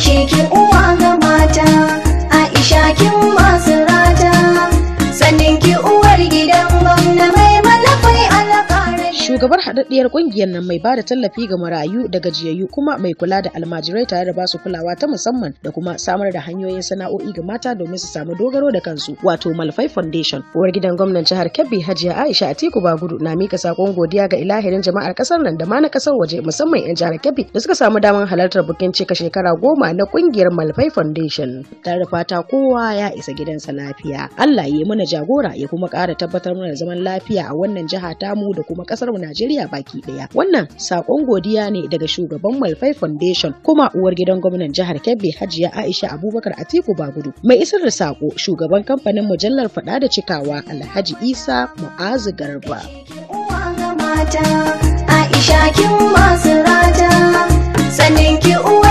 gaishe ki uwa ga mata Aisha kin masu rata sannin ki uwar gidan gwamna mai malafai alƙarar Shugabar haɗaɗɗiyar ƙungiyar nan mai bada tallafi ga marayu da gajiyayyu kuma mai kula da almajirai tare da basu kulawa ta musamman da kuma samar da hanyoyin sana'o'i ga mata domin su samu dogaro da kansu wato Malfai Foundation. Uwar gidan gwamnan jihar Kebbi Hajiya Aisha Atiku Bagudu na mika sakon godiya ga ilahirin jama'ar kasar nan da ma na kasar waje musamman 'yan jihar Kebbi da suka samu damar halartar bikin cika shekara goma na ƙungiyar Malfai Foundation. Tare da fata kowa ya isa gidansa lafiya. Allah ya yi mana jagora ya kuma ƙara tabbatar mana da zaman lafiya a wannan jiha tamu da kuma ƙasar mu Najeriya baki ɗaya. Wannan sakon godiya ne daga shugaban Malfai Foundation kuma uwar gidan gwamnan jihar Kebbi Hajiya Aisha Abubakar Atiku Bagudu. Mai isar da sako shugaban kamfanin mujallar faɗa da cikawa Alhaji Isa Mu'azu Garba. uwa ga mata Aisha kin masu rata sannin ki uwa